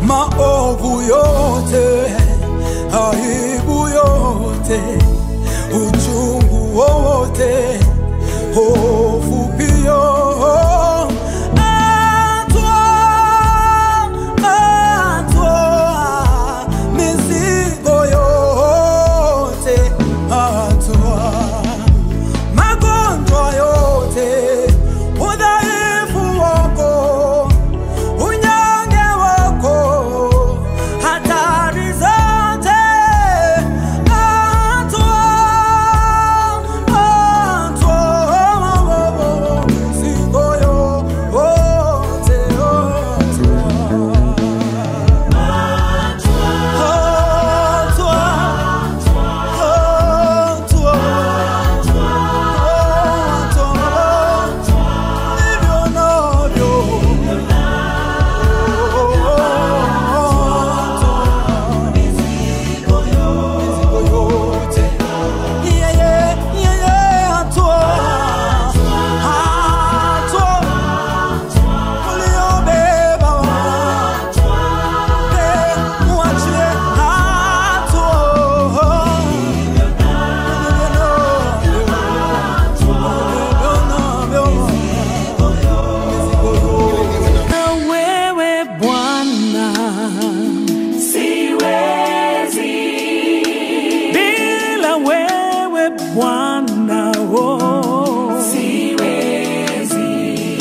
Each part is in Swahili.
maovu yote, aibu yote, uchungu wote, hofu pia. Atwaa, atwaa mizigo yote, atwaa magonjwa yote, udhaifu wako, unyonge wako, hatari zote, atwaa, atwaa mizigo yote, atwaa, atwaa Na wewe Bwana, siwezi bila wewe Bwana, oh. siwezi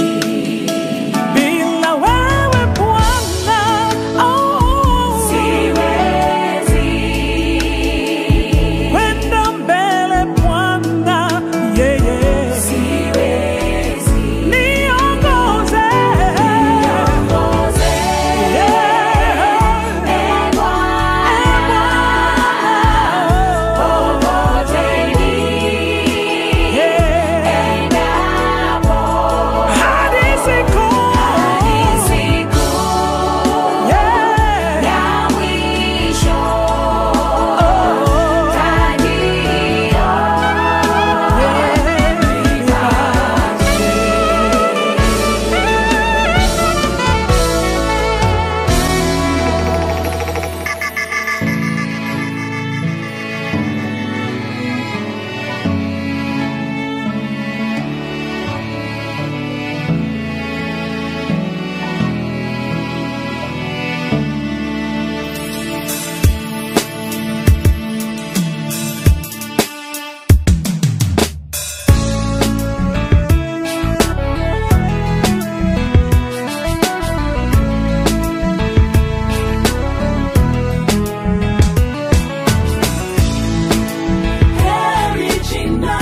bila wewe Bwana, oh. siwezi kwenda mbele Bwana, yeah, yeah. siwezi niongoze Ongoze, yeah. e Bwana, popote niendapo, hadi siku hadi siku yeah. ya mwisho, taji Heri jina,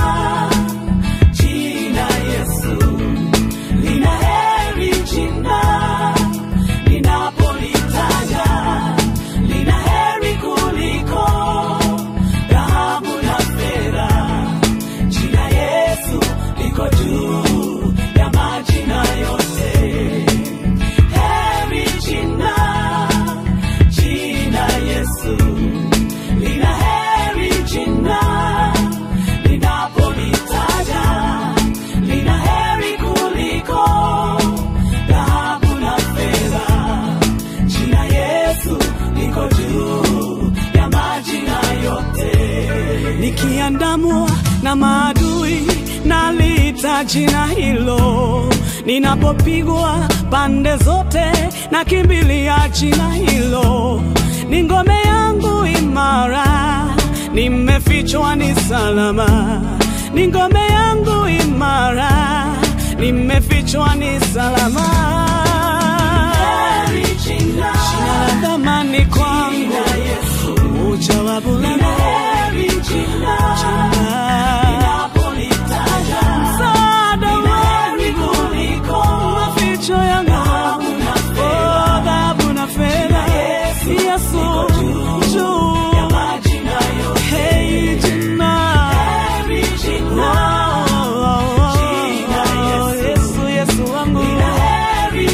jina Yesu. Lina heri jina, ninapolitaja. Lina heri kuliko dhahabu na fedha. Jina Yesu liko juu ya majina yote. Heri jina, jina Yesu. Lina heri jina linapolitaja, lina heri kuliko dhahabu na fedha. Jina Yesu liko juu ya majina yote. nikiandamwa na maadui nalita jina hilo ninapopigwa pande zote nakimbilia jina hilo ni ngome yangu imara nimefichwa ni salama ni ngome yangu imara nimefichwa ni salama Heri jina, jina la thamani kwangu jina Yesu. ujawabu Lina langu heri jina, linapolitaja. msaada Lina wangu heri kuliko maficho yangu dhahabu na fedha. Oh, dhahabu na fedha Yesu Yesu liko juu juu ya majina yote. Hey, jina Heri jina, Oh, oh, oh, Jina Yesu. Yesu Yesu wangu lina heri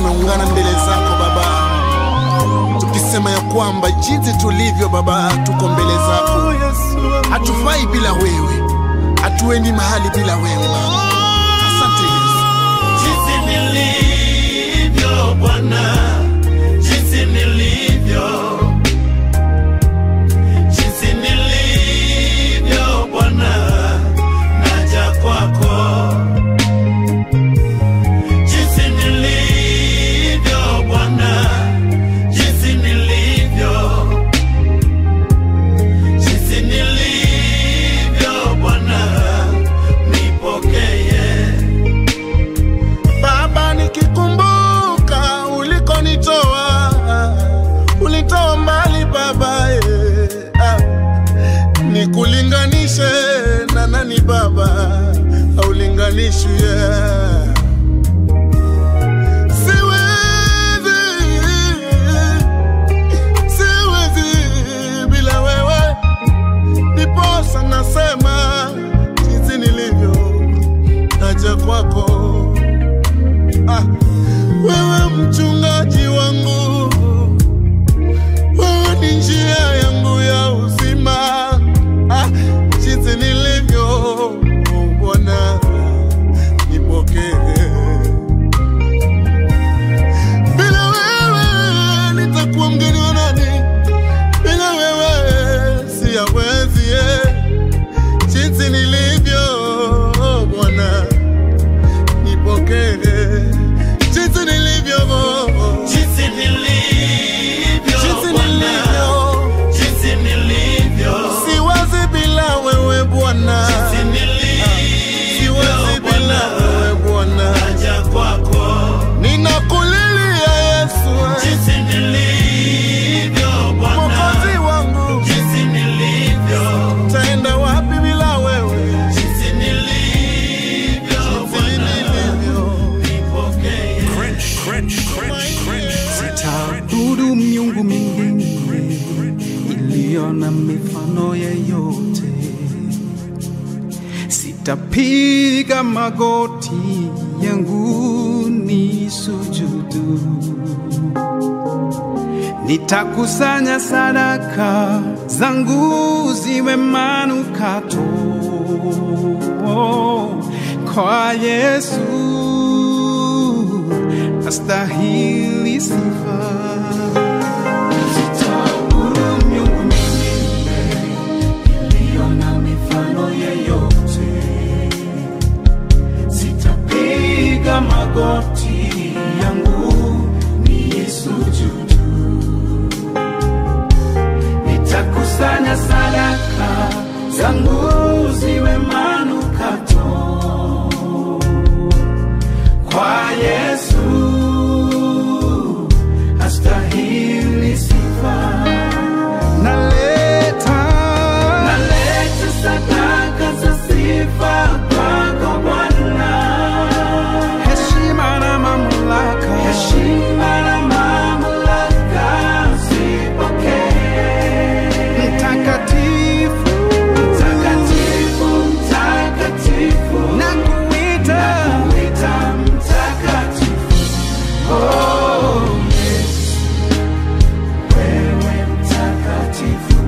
tumeungana mbele zako Baba, tukisema ya kwamba jinsi tulivyo Baba, tuko mbele zako, hatufai bila wewe, hatuendi mahali bila wewe Baba. Asante Yesu. jinsi nilivyo Bwana, jinsi nilivyo, jinsi nilivyo Bwana, naja kwako. Jinsi nilivyo Bwana, jinsi nilivyo, jinsi nilivyo Bwana, nipokee. Baba, nikikumbuka ulikonitoa, ulitoa mbali Baba, eh, ah. nikulinganishe na nani Baba, aulinganishwi yeah. Siwezi, siwezi bila wewe, niposa nasema jinsi nilivyo, naja kwako Ah, wewe mchungaji wangu, wewe ni njia yangu ya uzima. Ah, jinsi nilivyo Bwana, nipokee. Bila wewe nitakuwa mgeni wa nani? Bila wewe siyawezi. eh. Jinsi nilivyo Bwana nipokee jinsi nilivyo Jinsi nilivyo jinsi Bwana, nilivyo jinsi nilivyo, siwazi bila wewe Bwana jinsi nilivyo siwazi bila Bwana, wewe Bwana naja kwako. ninakulilia Yesu Jinsi nilivyo Bwana, mwokozi wangu jinsi nilivyo, taenda wapi bila wewe jinsi nilivyo jinsi Bwana, nilivyo nipokee. Sitaabudu miungu mingine iliyo na mifano yeyote, sitapiga magoti yangu ni sujudu, nitakusanya sadaka zangu ziwe manukato kwa Yesu astahili sifa. Sitaabudu miungu mingine iliyo na mifano yeyote, sitapiga magoti yangu niisujudu, nitakusanya sadaka zangu ziwe manukato kwa Yesu astahili sifa. Naleta naleta sadaka za sifa kwako Bwana, heshima na mamlaka, heshima na mamlaka zipokee. Mtakatifu, mtakatifu, mtakatifu, nakuita, nakuita mtakatifu. Oh, yes, wewe mtakatifu.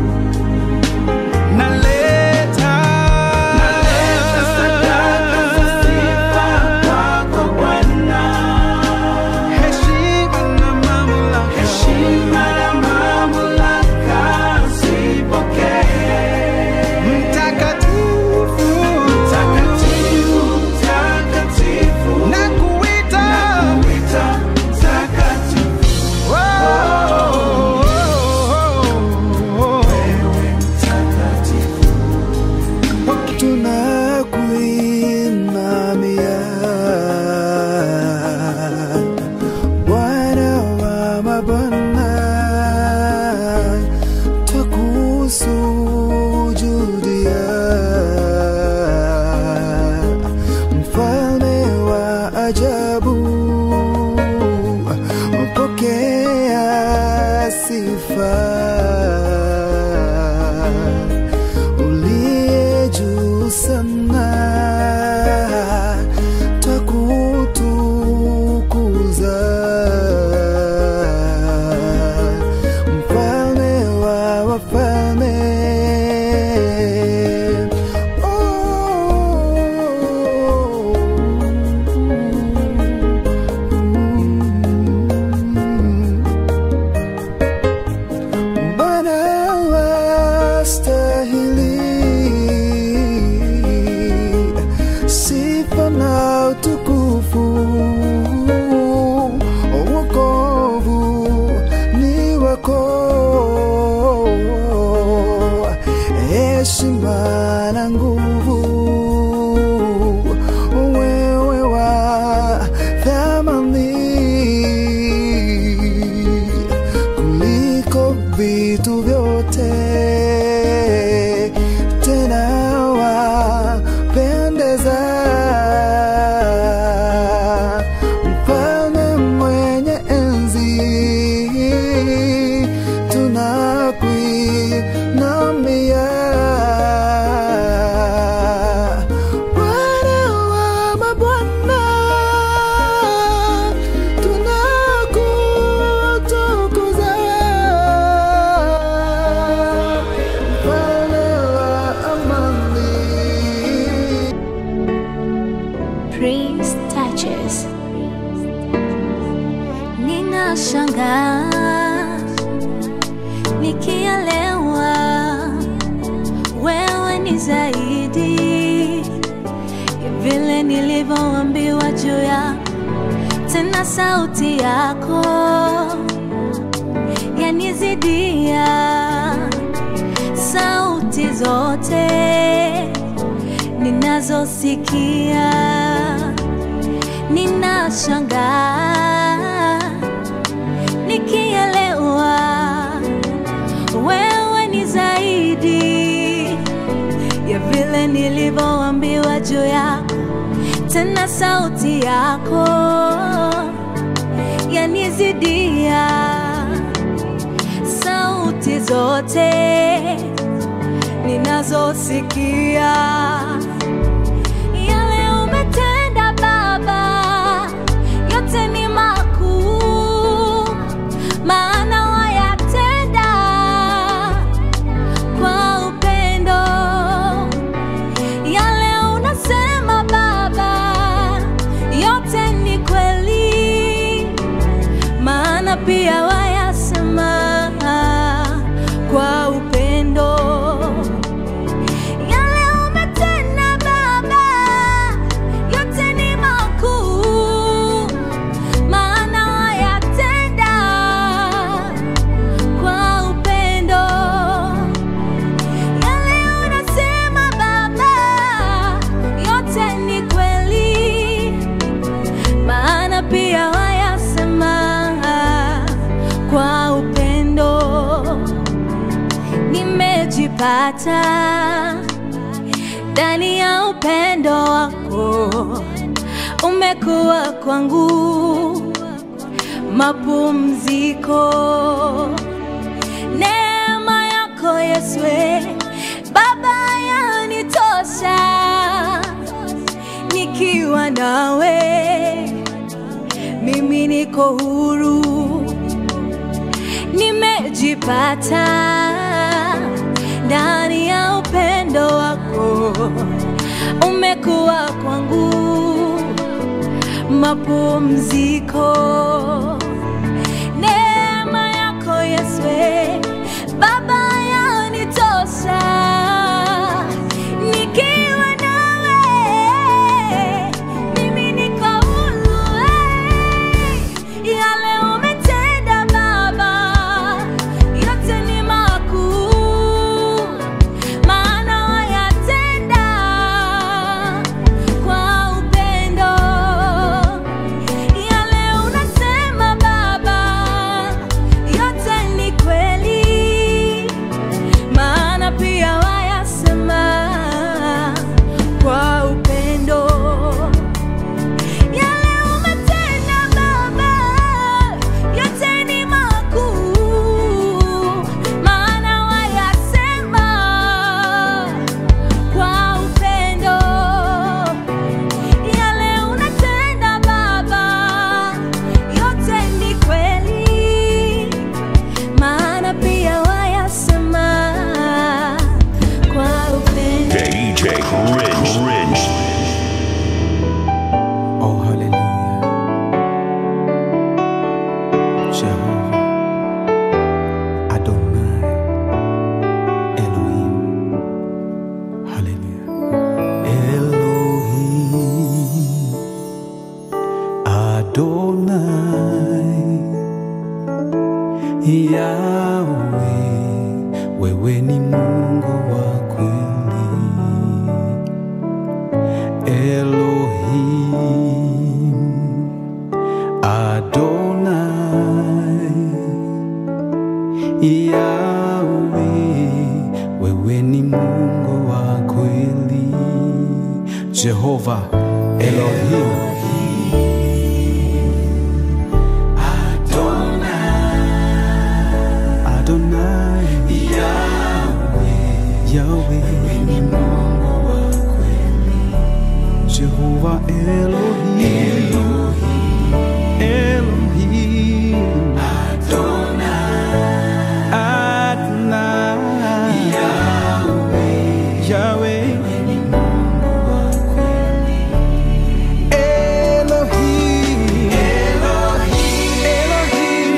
Naleta, naleta sadaka za sifa kwako Bwana, heshima na mamlaka, heshima na mamlaka zipokee. Mtakatifu, mtakatifu, mtakatifu, nakuita, nakuita mtakatifu. Oh, wewe mtakatifu. tunakuinamia Bwana wa mabwana, twakusujudia mfalme wa ajabu, pokea sifa uliye juu sana, twakutukuza Ninashangaa nikielewa wewe ni zaidi ya vile nilivyoambiwa juu ya tena sauti yako yanizidia sauti zote ninazosikia ninashangaa nikielewa wewe ni zaidi ya vile nilivyoambiwa juu yako tena sauti yako yanizidia sauti zote ninazosikia yale umetenda baba yote ni makuu maana wayatenda kwa upendo yale unasema baba yote ni kweli maana pia wayasema kwa upendo yale umetenda baba yote ni makuu maana wayatenda kwa upendo yale unasema baba yote ni kweli maana pia wayasema kwa upendo nimejipata ndani ya upendo wako umekuwa kwangu mapumziko neema yako yeswe baba yanitosha nikiwa nawe mimi niko huru nimejipata ndani ya upendo wako umekuwa kwangu mapumziko neema yako yeswe baba yanitosha nikiwa nawe mimi niko huru eh. yale umetenda baba yote ni makuu maana wayatenda kwa upendo yale unasema baba yote ni kweli maana pia wayasema kwa upendo yale umetenda baba yote ni makuu maana wayasema kwa upendo yale unatenda baba yote ni kweli maana pia wayasema kwa upendo DJ Rich. Rich. Oh, hallelujah. Jehovah, Adonai, Elohim. Hallelujah. Elohim, Adonai, Yahweh, wewe ni Mungu wa kweli. Elohim Adonai Yahweh wewe ni Mungu wa kweli Jehova Elohim Adonai Yahweh Yahweh ni Mungu wa kweli Jehovah Elohim Elohim Elohim Adonai Adonai Yahweh Yahweh Elohim Elohim Elohim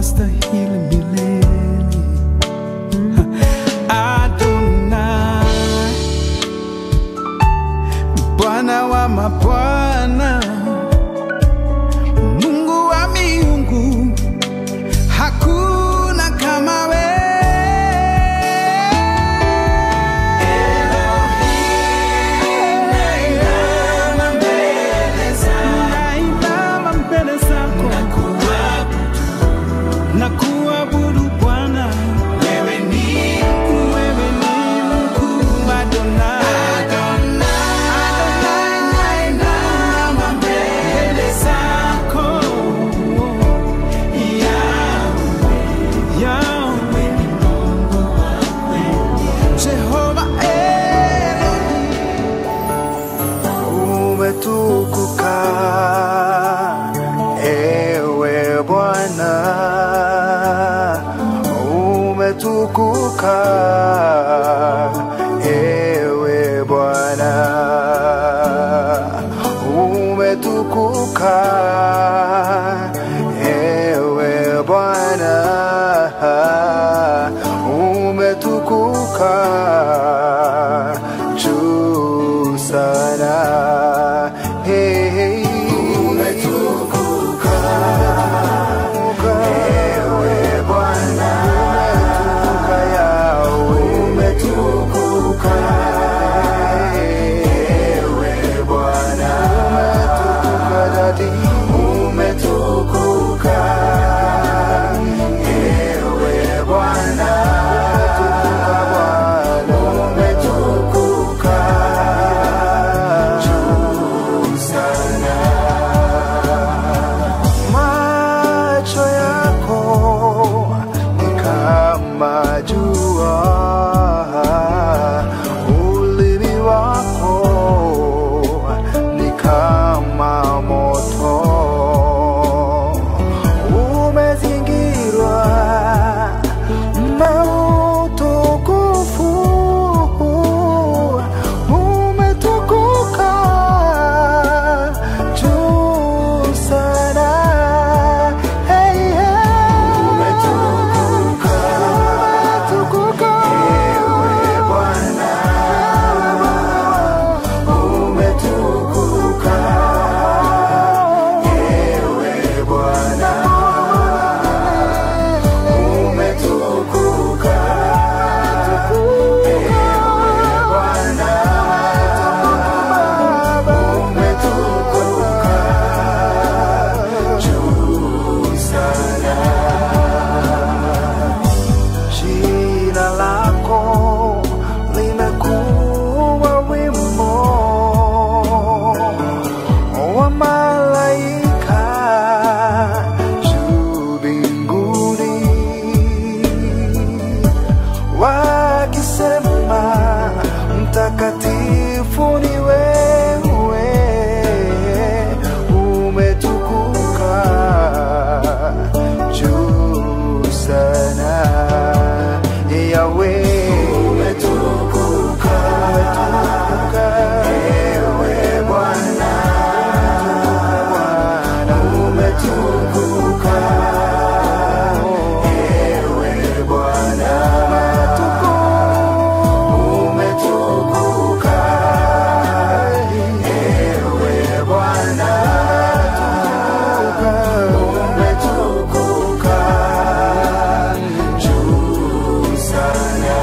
wastahili milele. Adonai, Bwana wa mabwana, Mungu wa miungu, hakuna kama wewe. Nainama mbele zako na kuabudu Bwana, wewe ni wewe ni mkuu Adonai. Adonai, nainama mbele zako. Yahweh, Yahweh, Jehova Elohim. umetukuka ewe Bwana, umetukuka ewe Bwana, umetukuka ewe Bwana, umetukuka juu sana. Hey, hey. Umetukuka ewe Bwana, umetukuka Yahweh, umetukuka ewe Bwana, umetukuka Dadi, umetukuka ewe Bwana, umetukuka Bwana, umetukuka juu sana. Macho yako ni kama jua, ulimi wako ni kama moto, umezingirwa na utukufu, umetukuka juu sana. Hey, hey. Umetukuka, umetukuka ewe Bwana, umetukuka ewe Bwana, umetukuka ewe Bwana, umetukuka juu sana. Jina lako limekuwa wimbo wa malaika juu mbinguni wakisema mtakatifu ni wewe, umetukuka juu sana. Yahweh, umetukuka, ewe Bwana, umetukuka, ewe Bwana, umetukuka, ewe Bwana, umetukuka juu sana.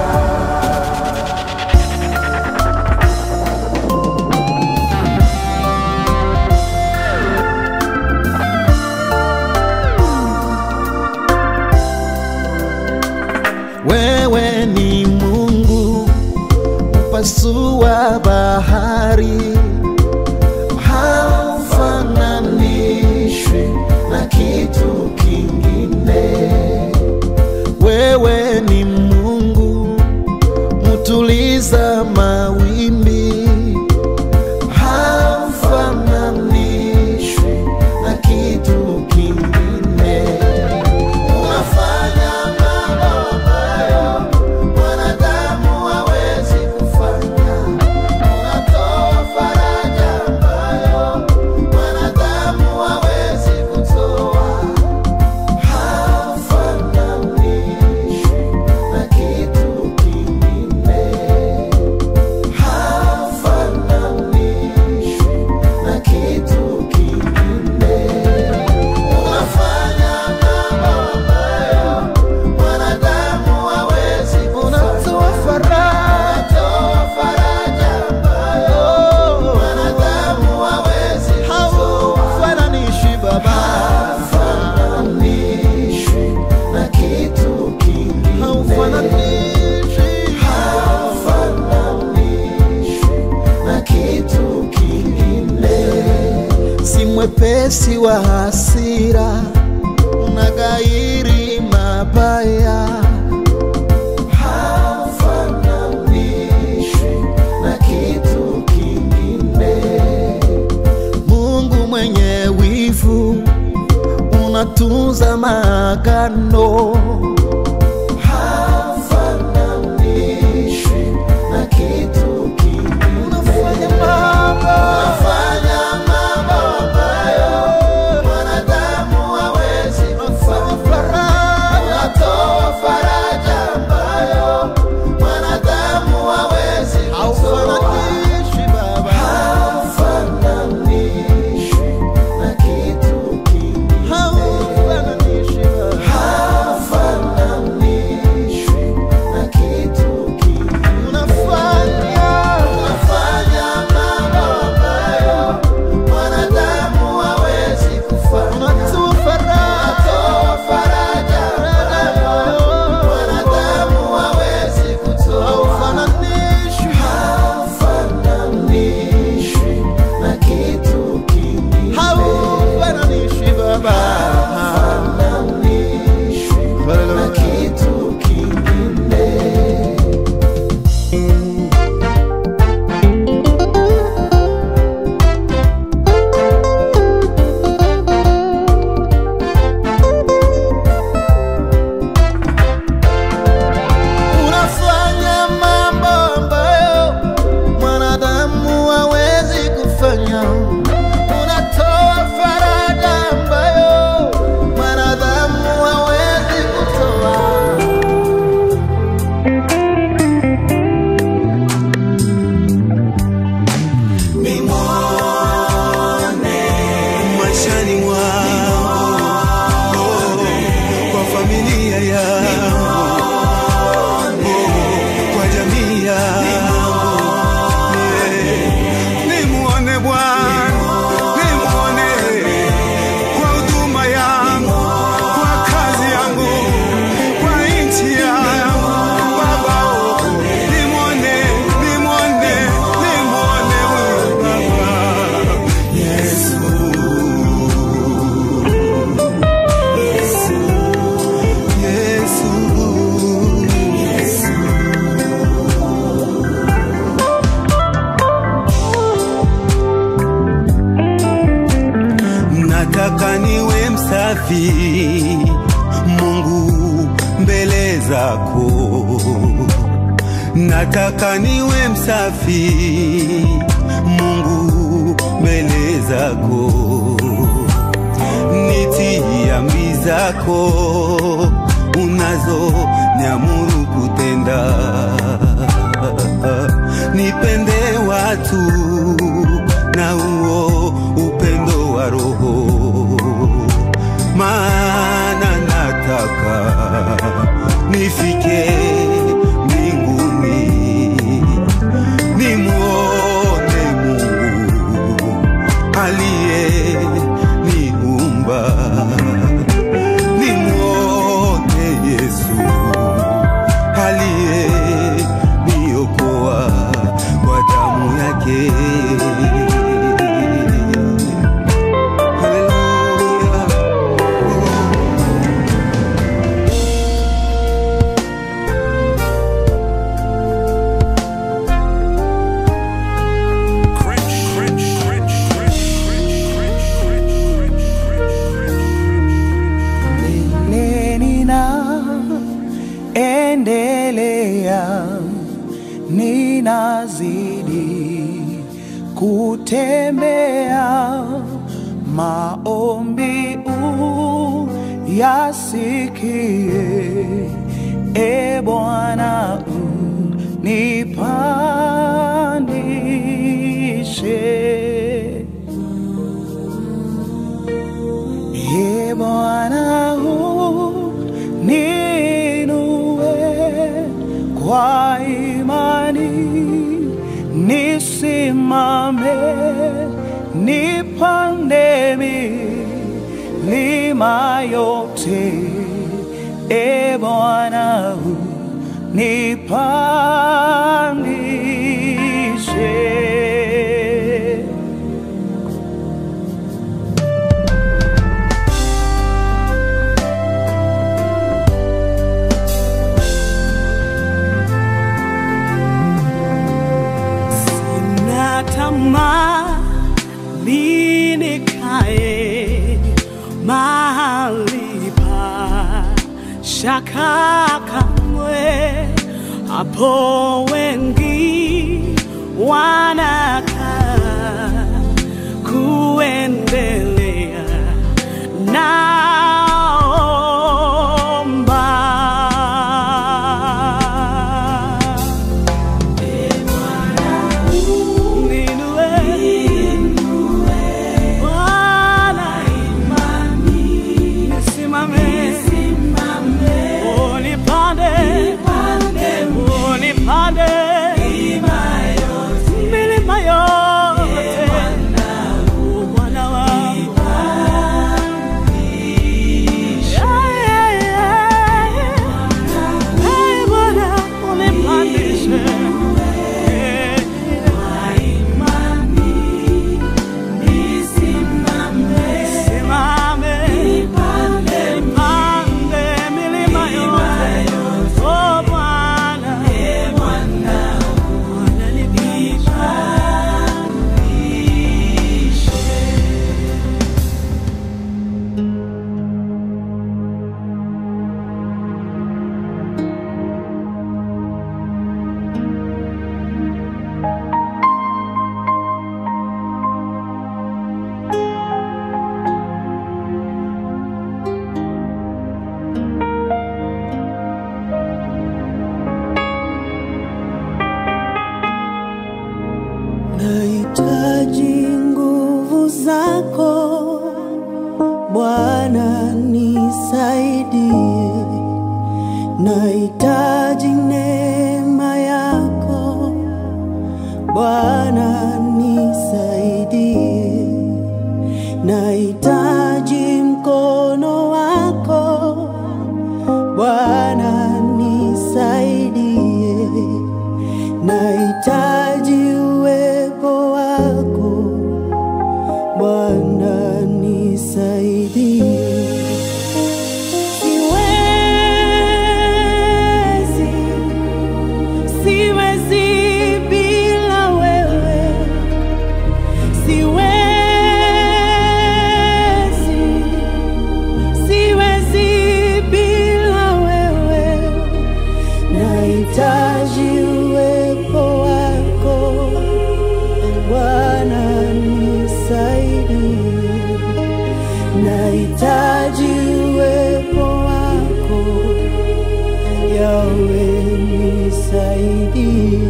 Wewe ni Mungu upasua bahari, haufananishwi na kitu kingine. Wewe ni Mungu mutuliza mawimbi, haufananishwi na kitu kingine. Unafanya mambo ambayo mwanadamu hawezi kufanya. Unatoa faraja ambayo mwanadamu hawezi kutoa. mwepesi wa hasira, unagairi mabaya, hafananishwi na kitu kingine. Mungu mwenye wivu, unatunza maagano, hafananishwi na kitu kingine. Unafanya mambo, unafanya mambo ambayo mwanadamu hawezi kufanya. Unatoa faraja ambayo mwanadamu hawezi kutoa. Haufananishwi na kitu kingine. Haufananishwi na kitu kingine. Unafanya unafanya mambo ambayo mwanadamu hawezi kufanya. Unatoa faraja ambayo mwanadamu hawezi kutoa. Haufananishwi haufananishwi na kitu kingine. Haufananishwi Baba, haufananishwi na kitu kingine. Unafanya mambo ambayo mwanadamu hawezi kufanya. Unatoa faraja ambayo mwanadamu hawezi kutoa. maishani mwangu kwa familia yangu kwa jamii yangu Yeah. nimuone Bwana nimuone kwa huduma yangu kwa kazi yangu kwa nchi yangu Baba oh, nimuone nimuone nimuone huyu Baba Yesu Yesu nataka niwe msafi Mungu mbele zako, nataka niwe msafi Mungu mbele zako, nitii amri zako unazo niamuru kutenda, nipende watu na huo upendo wa Roho, maana nataka nifike mbinguni nimwone Mungu aliye niumba, nimwone Yesu aliye niokoa kwa damu yake. Haleluya. Mbele ninaendelea, ninazidi kutembea, maombi uyasikie, e Bwana unipandishe. Ee Bwana uninue kwa imani, nisimame nipande milima yote. Ee Bwana nipandishe sitakaa kamwe hapo wengi wanakaa kuendelea naomba Ninue. Bwana, nisimame. Unipande. Unipande. Milima yote. Bwana wangu. Yeah, yeah, yeah. Hey, Bwana, unipandishe. Yeah, Simame. Nipande milima yote. Oh, Bwana. Bwana, nipandishe. Nahitaji nguvu zako Bwana, nisaidie. Nahitaji neema yako Bwana, nisaidie. Nahitaji mkono wako Bwana, nisaidie. Nahitaji uwepo wako Bwana, nisaidie. Siwezi, siwezi bila wewe. Siwezi, siwezi bila wewe. Nahitaji uwepo wako Bwana, nisaidie. Nahitaji uwepo wako Yawe, nisaidie.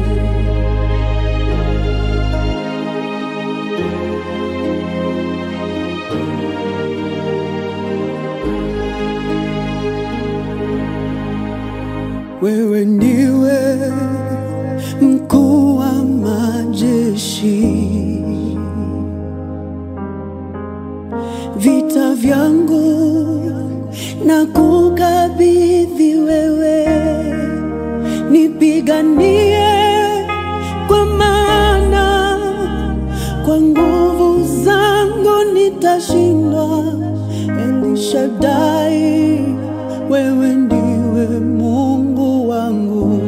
Wewe ndiwe mkuu wa majeshi, vita vyangu na kukabidhi wewe, nipiganie kwa maana kwa nguvu zangu nitashindwa. Elishadai, wewe ndiwe Mungu wangu.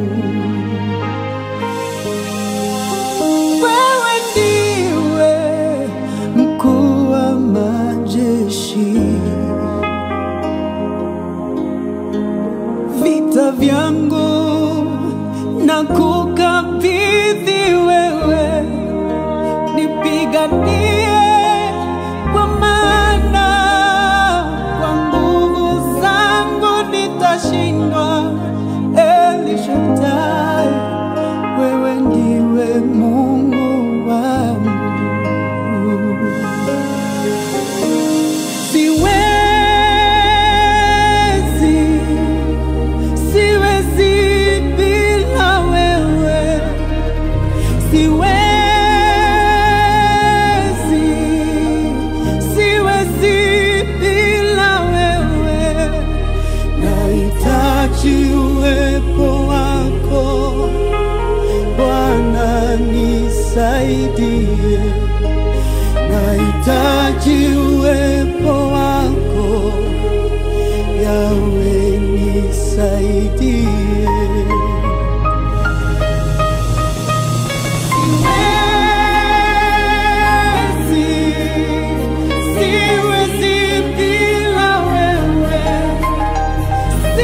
Wewe ndiwe mkuu wa majeshi, vita vyangu na kukabidhi wewe, nipiganie kwa maana kwa nguvu zangu nitashindwa. Elishadai, wewe ndiwe Mungu wangu. Siwezi, siwezi bila wewe. Siwezi, siwezi bila wewe. Nahitaji uwepo wako Bwana, nisaidie. Nahitaji uwepo wako Yawe, nisaidie. Siwezi, siwezi bila wewe.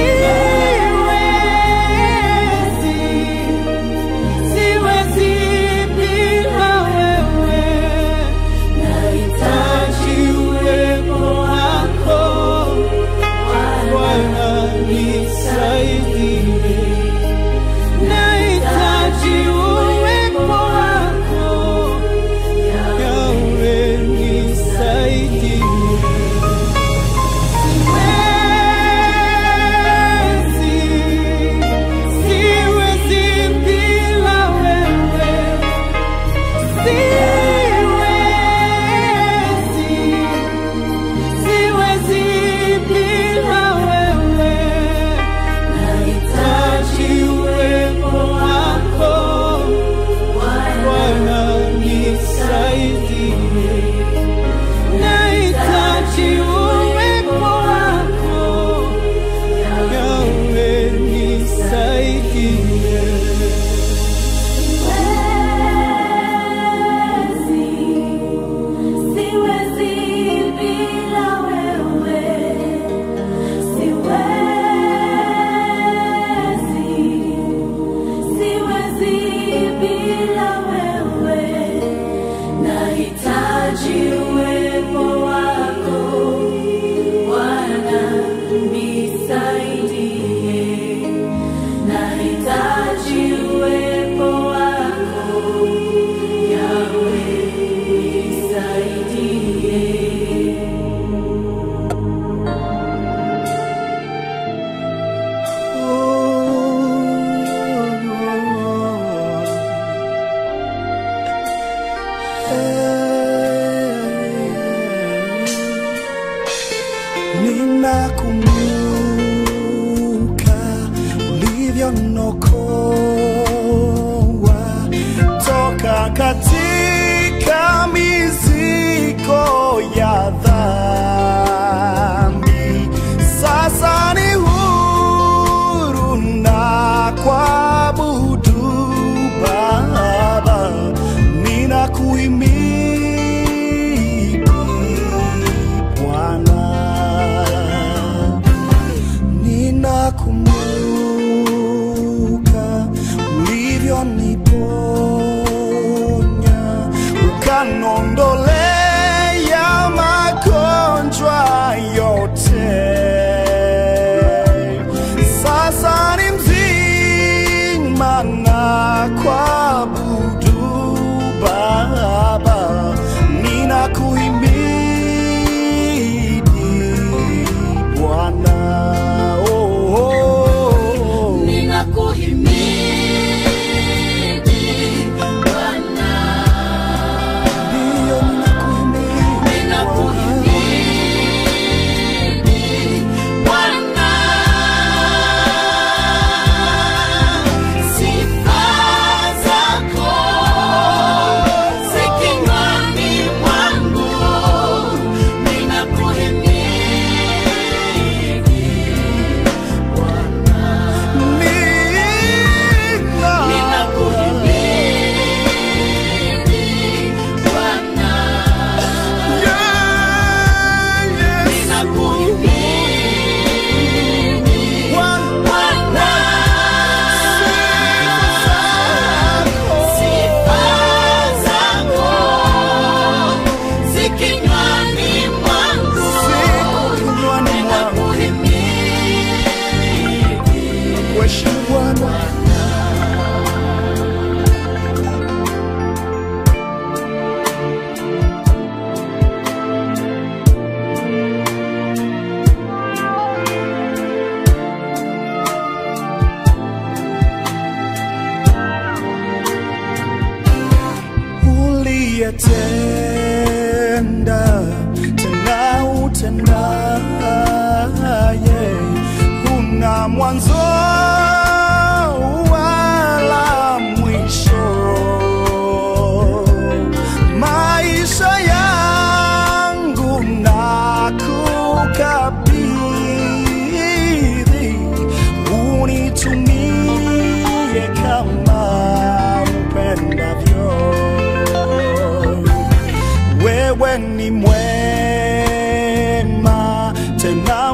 ulivyoniokoa toka katika mizigo ya dhambi. Sasa ni huru na kuabudu Baba, ninakuhimidi Bwana ninakumbuka ulivyoniponya ukanondolea magonjwa yote. Sasa ni mzima na kuabudu Baba, ninakuhimidi Bwana. Oh, oh, oh. Ndiyo, ninakuhimidi Nina- Yeah, yes. Kinywani mwangu kuheshimu Bwana uliyetenda tena utendaye una mwanzo wala mwisho maisha yangu na kukabidhi unitumie kama upendavyo wewe ni mwema tena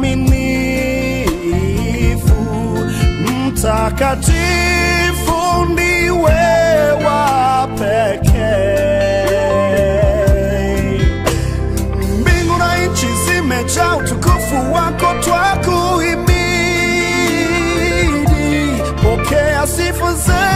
mwaminifu, mtakatifu ndiwe wa pekee. Mbingu na nchi zimejaa utukufu wako, twakuhimidi. Pokea sifa zetu